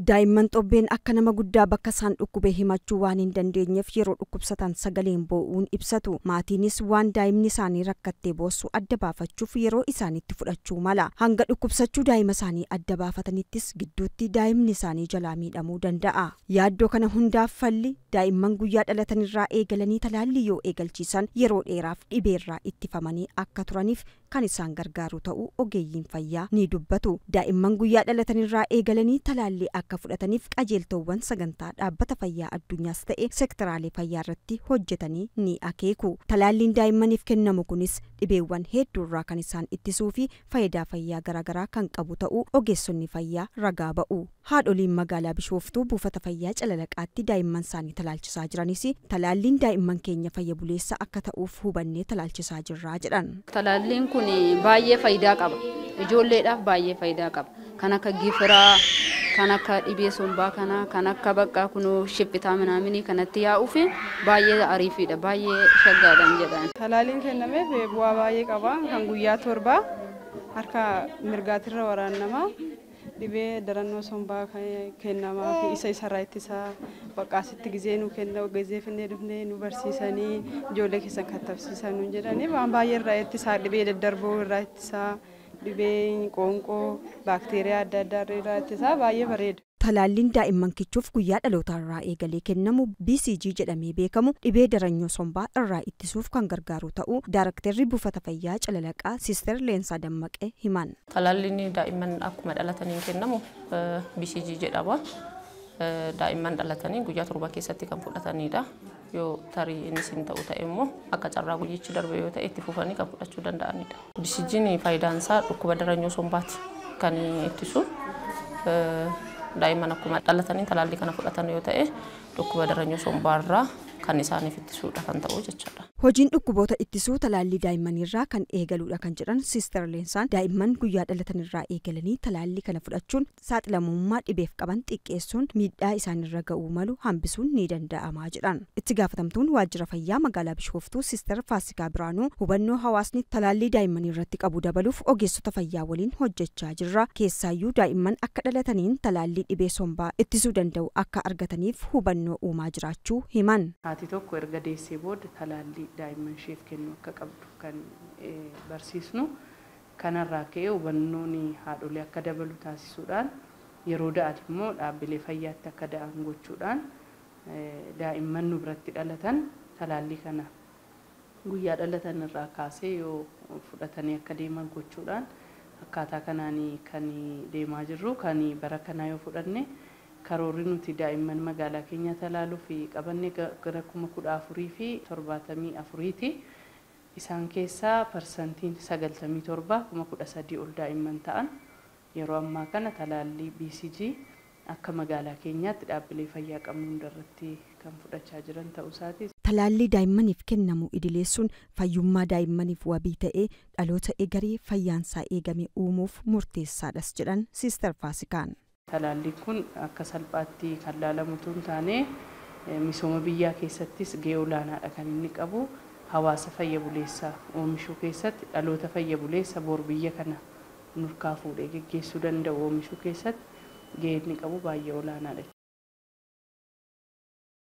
daa'imman xobbeen akka nama guddaa bakka isaan dhukkube himachuu waan hin dandeenyeef yeroo dhukkubsatan sagaleen boo'uun ibsatu maatiinis waan daa'imni isaanii rakkattee boossu adda baafachuuf yeroo isaanitti fudhachuu mala hanga dhukkubsachuu daa'ima isaanii adda baafatanittis gidduutti daa'imni isaanii jalaa miidhamuu danda'a yaaddoo kana hundaaf falli daa'imman guyyaa dhalatanirraa eegalanii talaallii yoo eegalchiisan yeroo dheeraaf dhibeerraa ittifamanii akka turaniif kan isaan gargaaru ta'uu ogeeyyiin fayyaa ni dubbatu daa'imman guyyaa dhalatanirraa eegalanii talaallii akka fudhataniif qajeeltowwan sagantaa dhaabbata fayyaa addunyaas ta'e sektoraalee fayyaa irratti hojjetanii ni akeeku talaalliin daa'immaniif kennamu kunis dhibeewwan hedduurraa kan isaan ittisuu fi faayidaa fayyaa garaagaraa kan qabu ta'uu ogeessonni fayyaa ragaa ba'u haadholiin magaalaa bishooftuu buufata fayyaa calalaqaatti daa'imman isaanii talaalchisaa jiranis talaalliin daa'imman keenya fayya buleessa akka ta'uuf hubannee talaalchisaa jirraa jedhan. talaalliin kun baay'ee faayidaa qaba ijoolleedhaaf baay'ee faayidaa qaba kan akka gifiraa kan akka dhibee sombaa kanaa kan akka bakka kunoo shiphitaa minaaminii kanatti yaa'uuf baay'ee ariifiidha baay'ee shaggaadhaan jedhan. Talaaliin kennameef bu'aa baay'ee qaba kan guyyaa torbaa harka mirgaatirra waraannamaa dhibee darannoo sombaa kennamaa fi isa isarraa ittisaa baqqaasitti gizee nu kenna gizee finnee dhufnee nu barsiisanii ijoollee keessan kattabsiisan nu jedhanii waan baay'ee irraa ittisaa dhibee daddarboo irraa ittisaa dhibee qoonqoo baakteeriyaa adda addaa irraa ittisaa baay'ee bareeda. talaalliin daa'imman kichuuf guyyaa dhalootaa eegalee kennamu BCG jedhamee beekamu dhibee daranyoo sombaa irraa ittisuuf kan gargaaru ta'uu daaraktarri buufata fayyaa calalaqaa siister leensaa dammaqee himan. Talaalliin daa'imman akkuma dhalataniin kennamu BCG jedhama. Daa'imman dhalatanii guyyaa torba keessatti kan fudhatanidha. Yoo tarii innis hin ta'u ta'e immoo akka carraa guyyichi darbe yoo ta'e itti fufanii kan fudhachuu danda'anidha. BCG'n faayidaan isaa dhukkuba daranyoo sombaati kan ittisu. daa'imman akkuma dhalatanii talaallii kana fudhatan yoo ta'e dhukkuba daranyoo sombaarraa kan isaaniif ittisuudha kan ta'u jechuudha. Hojiin dhukkuboota ittisuu talaallii daa'immanirraa kan eegaluudha kan jedhan Siister Leensaan daa'imman guyyaa dhalatanirraa eegalanii talaallii kana fudhachuun saaxilamummaa dhibeef qaban xiqqeessuun miidhaa isaanirra ga'uu malu hambisuun ni danda'amaa jedhan. Itti gaafatamtuun waajjira fayyaa magaalaa Bishooftuu Siister Faasikaa Biraanuu hubannoo hawaasni talaallii daa'immanii irratti qabu dabaluuf ogeessota fayyaa waliin hojjechaa jirra. Keessaayyuu daa'imman akka dhalataniin talaallii dhibee sombaa ittisuu danda'u akka argataniif hubannoo uumaa jiraachuu himan. Haati tokko erga deessee booda talaallii daa'imman isheef kennu akka qabdu kan barsiisnu kanarraa ka'ee hubannoon haadholee akka dabalu taasisuudhaan yeroo da'an immoo dhaabbilee fayyaatti akka da'an gochuudhaan daa'imman nu biratti dhalatan talaallii kana guyyaa dhalatan irraa kaasee yoo fudhatanii akka deeman gochuudhaan akkaataa kanaan kan deemaa jirru kan bara kanaa yoo fudhanne karoorri nuti daa'imman magaalaa keenya talaaluuf qabanne gara kuma kudha afurii fi torbaatamii afuriiti. Isaan keessaa parsantiin sagaltamii torba kuma kudha sadii ol daa'imman ta'an yeroo ammaa kana talaallii BCG akka magaalaa keenyaatti dhaabbilee fayyaa qabnu hundarratti kan fudhachaa jiran ta'uu isaati. Talaallii daa'immaniif kennamu idileessuun fayyummaa daa'immaniif wabii ta'ee dhaloota egeree fayyaansaa eegame uumuuf murteessaadhas jedhan Siister Faasikaan. Talaalliin kun akka salphaatti kan laalamu tun taane misooma biyyaa keessattis gahee olaanaadha kan inni qabu hawaasa fayya buleessaa oomishuu keessatti dhaloota fayya buleessa bor biyya kana nurkaa fuudhee geggeessuu danda'u oomishuu keessatti gahee inni qabu baay'ee olaanaadha.